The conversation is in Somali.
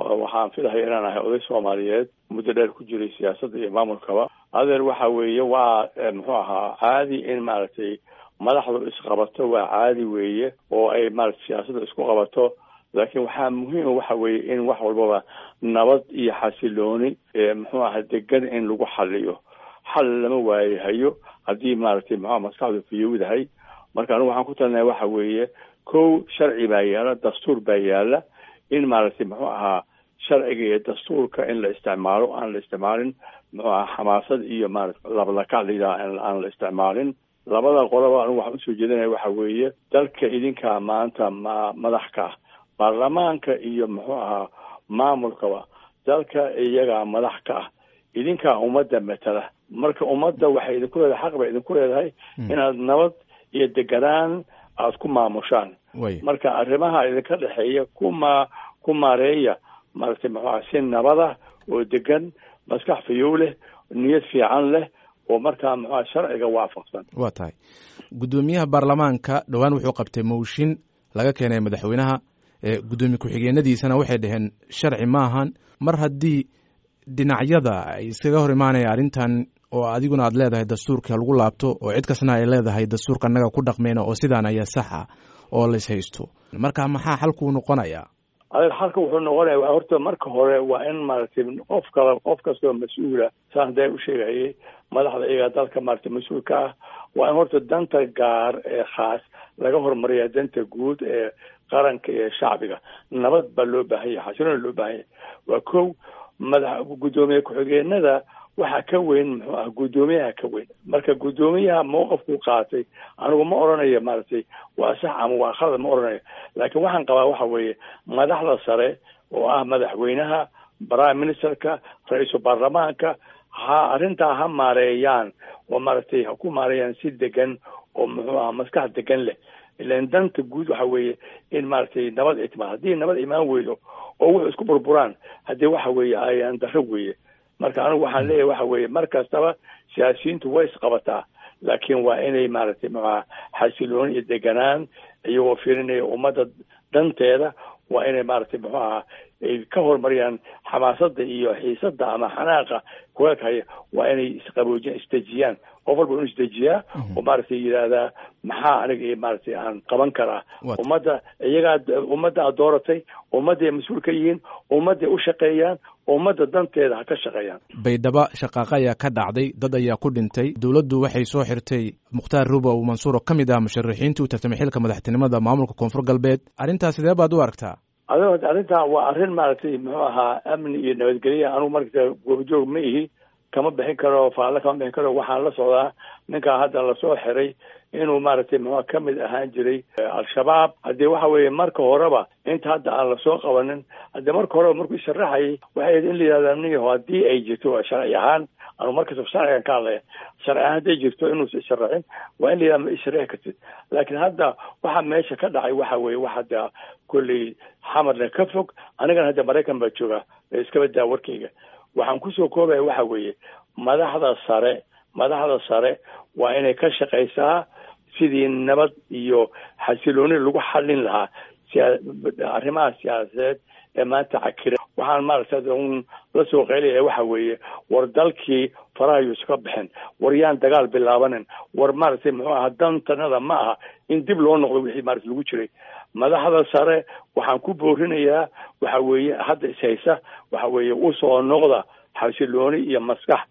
waxaan filahaya inaan ahay oday soomaaliyeed muddo dheer ku jiray siyaasadda iyo maamulkaba adeer waxa weeye waa muxuu ahaa caadi in maaragtay madaxdu isqabato waa caadi weeye oo ay maarata siyaasadda isku qabato laakiin waxaa muhiima waxa weeye in wax walbaba nabad iyo xasilooni muxuu aha degan in lagu xaliyo xal lama waayahayo haddii maaragtay muxua maskaxdu fiyowdahay marka anigu waxaan ku talinahay waxa weeye kow sharci baa yaala dastuur baa yaala in maaragtay muxuu ahaa sharciga iyo dastuurka in la isticmaalo aan la isticmaalin muxuu aha xamaasad iyo maarata labalakac layidhaha aan la isticmaalin labada qoloba anigu waxaan usoo jeedinaya waxa weeye dalka idinkaa maanta ma madax ka ah baarlamaanka iyo muxuu ahaa maamulkaba dalka iyagaa madax ka ah idinkaa ummadda matala marka ummadda waxay idinku leedahay xaq bay idinku leedahay inaad nabad iyo deganaan aada ku maamushaan marka arrimaha idinka dhexeeya kuma ku maareeya maaragtay muxuuaha si nabada oo degan maskax fayow leh niyad fiican leh oo markaa muxuuha sharciga waafaqsan waa tahay guddoomiyaha baarlamaanka dhowaan wuxuu qabtay mooshin laga keenay madaxweynaha guddoomiye ku-xigeenadiisana waxay dhaheen sharci maahan mar haddii dhinacyada ay iskaga hor imaanaya arrintan oo adiguna aad leedahay dastuurka lagu laabto oo cid kastana ay leedahay dastuurka annaga ku dhaqmeyna oo sidaan ayaa sax ah oo la ishaysto marka maxaa xalkuu noqonayaa adeer xalka wuxuu noqonaya horta marka hore waa in maaragtay qof kala qof kastoo mas-uula saan hadee u sheegayay madaxda iyagaa dalka maaragtay mas-uulka ah waa in horta danta gaar ee khaas laga horumariya danta guud ee qaranka iyo shacbiga nabad baa loo baahan yahay xasiloona loo baahan yahay waa kow madax guddoomiye ku-xigeenada waxaa ka weyn muxuu ah guddoomiyaha ka weyn marka guddoomiyaha mowqafkuu qaatay anigu ma odhanayo maaragtay waa sax ama waa khalad ma odhanayo laakiin waxaan qabaa waxa weeye madaxda sare oo ah madaxweynaha prime ministerka ra-iisul baarlamaanka ha arrintaa ha maareeyaan oo maaragtay ha ku maareeyaan si degan oo muxuu aha maskax degan leh ilan danta guud waxa weeye in maaragtay nabad ay timaad haddii nabad imaan weydo oo wuxuu isku burburaan haddii waxa weeye ayaan darro weeye marka anigu waxaan leeyahay waxa weeye mar kastaba siyaasiyiintu way isqabataa laakiin waa inay maaragtay muxuaha xasilooni iyo deganaan iyagoo fiirinaya ummadda danteeda waa inay maaragtay muxuu ahaa ay ka horumariyaan xamaasada iyo xiisada ama xanaaqa kuleelka haya waa inay isqaboojiyaan isdejiyaan qof walba inu isdejiyaa oo maaragtay yidhaahdaa maxaa aniga iyo maaragtay aan qaban karaa ummadda iyagaa ummadda aad dooratay ummadday mas-uul ka yihiin ummadday u shaqeeyaan ummadda danteeda ha ka shaqeeyaan baydhabo shaqaaqa ayaa ka dhacday dad ayaa ku dhintay dowladdu waxay soo xirtay mukhtaar rubow mansuur oo ka mid ah musharaxiintii u tartamay xilka madaxtinimada maamulka koonfur galbeed arrintaas sidee baad u aragtaa ado arrintaa waa arrin maaragtay muxuu ahaa amni iyo nabadgelya anugu markasta goobjoog ma ihi kama bixin karo faalle kama bixin karo waxaan la socdaa ninkaa hadda lasoo xiray inuu maaragtay muxua ka mid ahaan jiray al-shabaab haddii waxa weeye marka horeba inta hadda aan lasoo qabanin haddii marka horeba markuu isharaxayay waxay ahayd in la yidhahda niyaho haddii ay jirto sharci ahaan anu markastaba sharcigan ka hadlaya sharci ahaan hadday jirto inuusa isharaxin waa in la yidhahda ma isharaxi kartid laakiin hadda waxa meesha ka dhacay waxa weeye wax hadda kolley xamarna ka fog anigana hadda maraykan baa jooga iskaba daa warkayga waxaan kusoo koobaya waxa weeye madaxda sare madaxda sare waa inay ka shaqaysaa sidii nabad iyo xasilooni lagu xallin lahaa arrimaha siyaasadeed ee maanta cakira waxaan maaragtay un la soo qaylaya waxa weeye war dalkii faraha yuusu ka baxeen war yaan dagaal bilaabanin war maaragtay muxuu aha dantanada ma aha in dib loo noqdo wixii maarata lagu jiray madaxda sare waxaan ku boorinayaa waxa weeye hadda ishaysa waxa weeye usoo noqda xasilooni iyo maskax